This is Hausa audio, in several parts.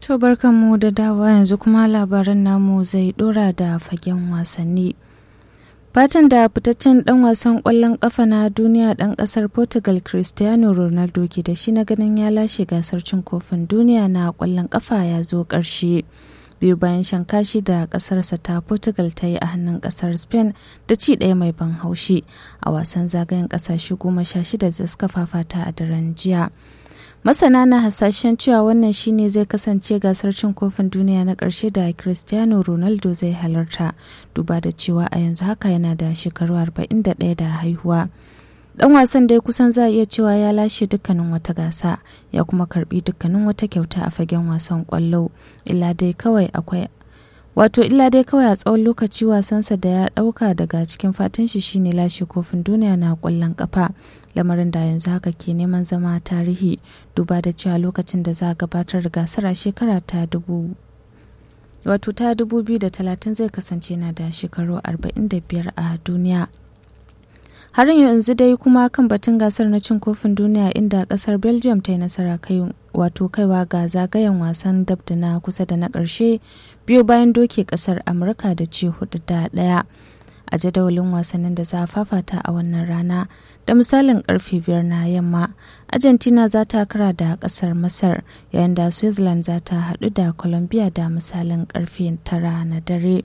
To barkanmu da dawa yanzu kuma labaran namu zai dora da fagen wasanni. Fatan da fitaccen dan wasan kwallon kafa na duniya dan kasar Portugal Cristiano Ronaldo ke da shi na ganin ya lashe gasar cin kofin duniya na kwallon kafa ya zo ƙarshe. biyu bayan shan kashi da kasarsa ta portugal ta yi a hannun kasar spain da ci ɗaya mai ban haushi a wasan zagayen kasashe goma sha shida da suka fafata a daren jiya masana na hasashen cewa wannan shine zai kasance gasar cin kofin duniya na ƙarshe da cristiano ronaldo zai halarta duba da cewa a yanzu haka yana da shekaru 41 da haihuwa dan wasan dai kusan za a iya cewa ya lashe dukkanin wata gasa ya kuma karbi dukkanin wata kyauta a fagen wasan kwallo illa dai kawai akwai wato illa dai kawai a tsawon lokaci wasansa da ya dauka daga cikin fatan shi shine lashe kofin duniya na kwallon kafa lamarin da yanzu haka ke neman zama tarihi duba da cewa lokacin da za a gabatar da gasar a shekara ta dubu wato ta 2030 zai kasance na da shekaru 45 a duniya har yanzu dai kuma kan batun gasar na cin kofin duniya inda kasar belgium ta yi nasara kai wato kaiwa ga zagayen wasan dab da na kusa da na ƙarshe biyu bayan doke kasar amurka da ce hudu da ɗaya a jadawalin wasannin da za a fafata a wannan rana da misalin karfe biyar na yamma argentina za ta kara da kasar masar yayin da switzerland za ta haɗu da colombia da misalin karfe tara na dare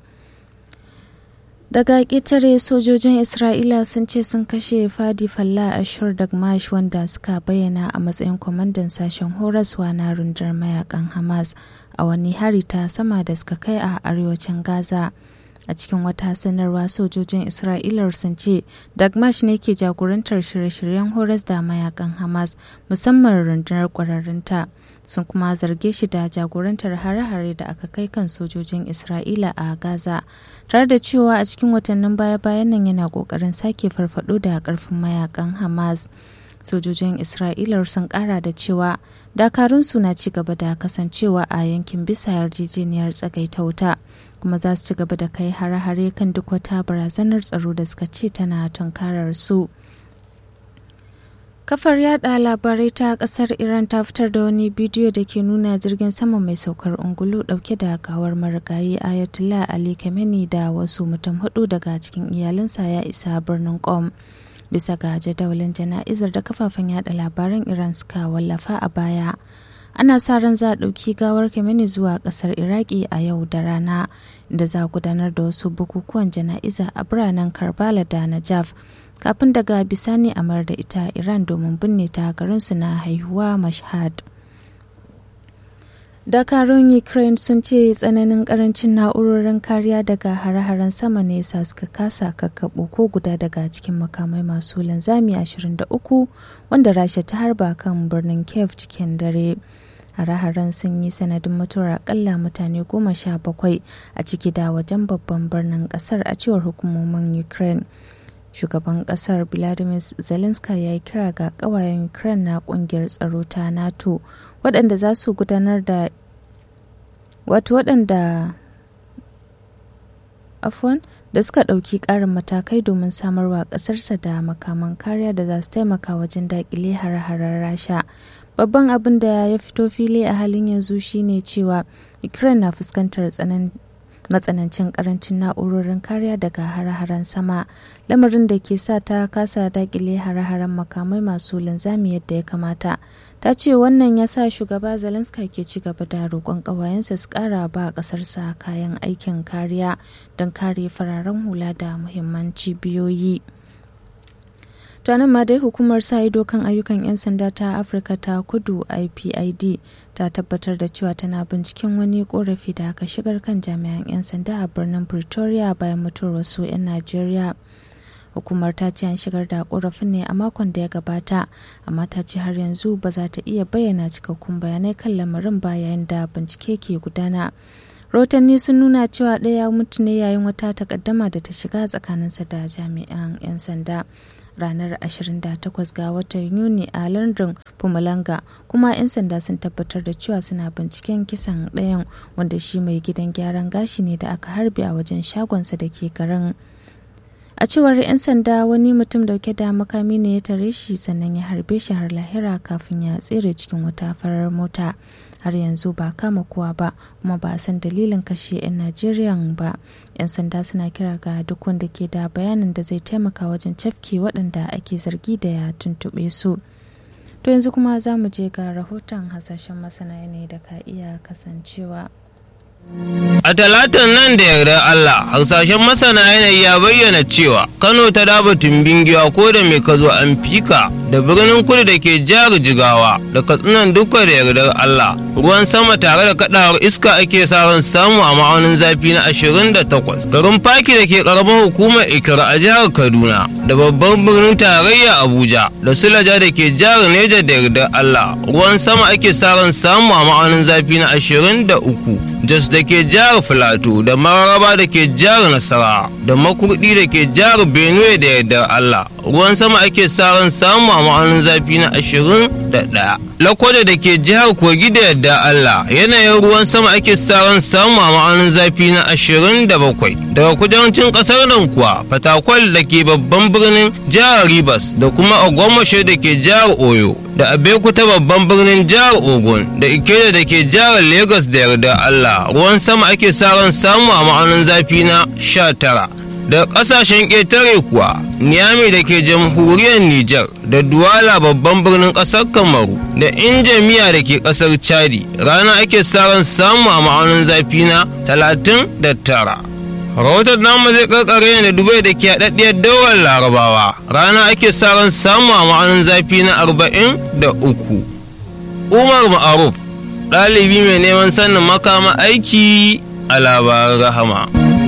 daga ƙetare sojojin isra'ila sun ce sun kashe fadi falla ashur dagmash wanda suka bayyana a matsayin kwamandan sashen horaswa na rundar mayakan hamas a wani hari ta sama da suka kai a arewacin gaza a cikin wata sanarwa sojojin isra'ila sun ce dagmash ne ke jagorantar shirye-shiryen horas da mayakan hamas musamman rundunar kwararrunta sun kuma zarge shi da jagorantar hare-hare da aka kai kan sojojin isra'ila a gaza tare da cewa a cikin watannin baya-bayan nan yana kokarin sake farfado da karfin mayakan hamas sojojin isra'ila sun kara da cewa dakarunsu na ci gaba da kasancewa a yankin bisa yarjejeniyar tsagaita wuta kuma za su ci gaba da kai hare-hare kan duk wata barazanar tsaro da suka ce tana tunkarar su. Kafar yada labarai ta kasar Iran ta fitar da wani bidiyo da ke nuna jirgin sama mai saukar ungulu dauke da gawar marigayi Ayatollah Ali Khamenei da wasu mutum hudu daga cikin iyalinsa ya isa birnin Qom. Bisa ga jadawalin jana'izar da kafafen yada labaran Iran suka wallafa a baya. Ana sa ran za a ɗauki gawar Khamenei zuwa ƙasar Iraki a yau da rana, da za a gudanar da wasu bukukuwan jana'iza a biranen Karbala da Najaf. kafin daga bisani a mayar da ita iran domin binne ta garinsu na haihuwa mashhad dakarun ukraine sun ce tsananin karancin na'urorin kariya daga hare-haren sama ne sa suka kasa kakkaɓo ko guda daga cikin makamai masu linzami 23 wanda rasha ta harba kan birnin kiev cikin dare hare-haren sun yi sanadin mutuwar akalla mutane goma sha bakwai a ciki da wajen babban birnin kasar a cewar hukumomin ukraine shugaban kasar vladimir zelensky ya yi kira ga kawayen ukraine na kungiyar tsaro ta nato waɗanda za su gudanar da wato waɗanda afon da suka ɗauki ƙarin matakai domin samarwa ƙasarsa da makaman kariya da za su taimaka wajen daƙile hare-haren rasha babban abin da ya fito fili a halin yanzu shine cewa ukraine na fuskantar tsananin matsanancin karancin na'urorin kariya daga hare-haren sama lamarin da ke sa ta kasa dakile hare-haren makamai masu linzami yadda ya kamata ta ce wannan ya sa shugaba zelensky ke ci gaba da roƙon ƙawayensa su ƙara ba ƙasarsa kayan aikin kariya don kare fararen hula da muhimman cibiyoyi. nan ma dai hukumar sa ido kan ayyukan 'yan sanda ta afirka ta kudu ipid ta tabbatar da cewa tana binciken wani korafi da aka shigar kan jami'an 'yan sanda a birnin pretoria bayan mutuwar wasu 'yan najeriya hukumar ta ce an shigar da korafin ne a makon da ya gabata amma ta ce har yanzu ba za ta iya bayyana cikakkun bayanai kan lamarin ba yayin da bincike ke gudana rahotanni sun nuna cewa ɗaya mutu ne yayin wata takaddama da ta shiga tsakaninsa da jami'an 'yan sanda ranar 28 ga watan Yuni a lardin Pumalanga kuma 'yan sanda sun tabbatar da cewa suna binciken kisan ɗayan wanda shi mai gidan gyaran gashi ne da aka harbe a wajen shagonsa da ke garin. A a cewar 'yan sanda wani mutum dauke da makami ne ya tare shi sannan ya harbe shi har lahira kafin ya tsere cikin wata farar mota har yanzu ba kama kowa ba kuma ba a san dalilin kashe 'yan najeriya ba 'yan sanda suna kira ga duk wanda ke da bayanin da zai taimaka wajen cafke waɗanda ake zargi da ya tuntuɓe su to yanzu kuma za mu je ga rahoton hasashen masana yanayi da ka iya kasancewa A talatan nan da yardar Allah, harsashen masana yanayi ya bayyana cewa Kano ta daba tumbin giwa ko da mai kazo an fika da birnin kudu da ke jihar Jigawa da katsinan duka da yardar Allah. Ruwan sama tare da kadawar iska ake sa ran samu a ma'aunin zafi na 28. Garin Faki da ke karamar hukumar Ikira a jihar Kaduna da babban birnin tarayya Abuja da Sulaja da ke jihar Neja da yardar Allah. Ruwan sama ake sa ran samu a ma'aunin zafi na 23. Jos da ke jihar Filato da Mararaba da ke jihar Nasara da Makurdi da ke jihar Benue da yardar Allah. Ruwan sama ake sa ran samu a ma'aunin zafi na ashirin da ɗaya. Lakwada da ke jihar Kogi da yardar Allah yanayin ruwan sama ake sa ran samu a ma'aunin zafi na ashirin da bakwai. Daga kudancin ƙasar nan kuwa Fatakwal da ke babban birnin jihar Rivers da kuma Ogbomoso da ke jihar Oyo da Abeokuta babban birnin jihar Ogun da Ikeja da ke jihar Lagos da yardar Allah ruwan sama ake sa ran samu a ma'aunin zafi na sha tara. da kasashen ƙetare kuwa niyami da ke jamhuriyar Nijar da Duwala babban birnin ƙasar Kamaru da Injamiya da ke ƙasar Chadi rana ake saran samu a ma'aunin zafi na talatin da tara. Rahoton namu zai karkare da Dubai da ke haɗaɗɗiyar daular Larabawa rana ake saran samu a ma'aunin zafi na arba'in da uku. Umar Ma'aruf ɗalibi mai neman sanin makama aiki a labaran rahama.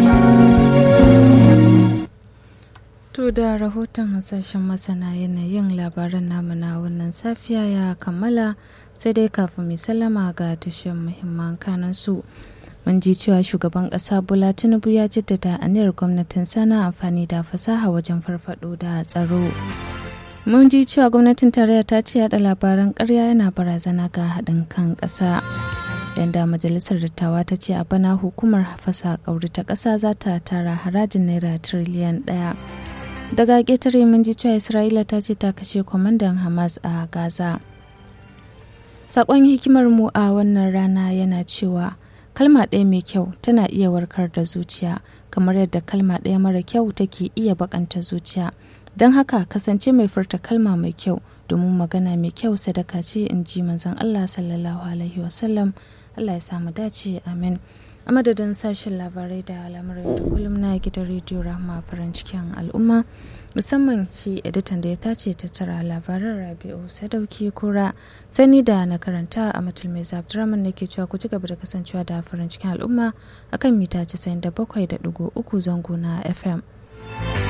To da rahoton hasashen masana yanayin labaran namu na wannan safiya ya kammala sai dai kafin mai sallama ga tashin muhimman kanan su. Mun ji cewa shugaban ƙasa Bola Tinubu ya jaddada aniyar gwamnatin sana amfani da fasaha wajen farfado da tsaro. Mun ji cewa gwamnatin tarayya ta ce yada labaran ƙarya yana barazana ga haɗin kan ƙasa. yanda majalisar dattawa ta ce a bana hukumar fasa ƙauri ta ƙasa za ta tara harajin naira tiriliyan ɗaya. daga ƙetare mun ji cewa isra'ila ta ce ta kashe kwamandan hamas a gaza saƙon hikimar mu a wannan rana yana cewa kalma ɗaya mai kyau tana iya warkar da zuciya kamar yadda kalma ɗaya mara kyau take iya bakanta zuciya don haka kasance mai furta kalma mai kyau domin magana mai kyau sadaka ce in ji manzon allah sallallahu alaihi wasallam allah ya samu dace amin a madadin sashen labarai da al'amuran da kullum na gidan rediyo rahama farin cikin al'umma musamman shi editan da ya tace tattara labaran rabi'u sadauki kura sani da na karanta a matul mai zabduraman da ke cewa ku ci gaba da kasancewa da farin cikin al'umma akan mita 97.3 zango na fm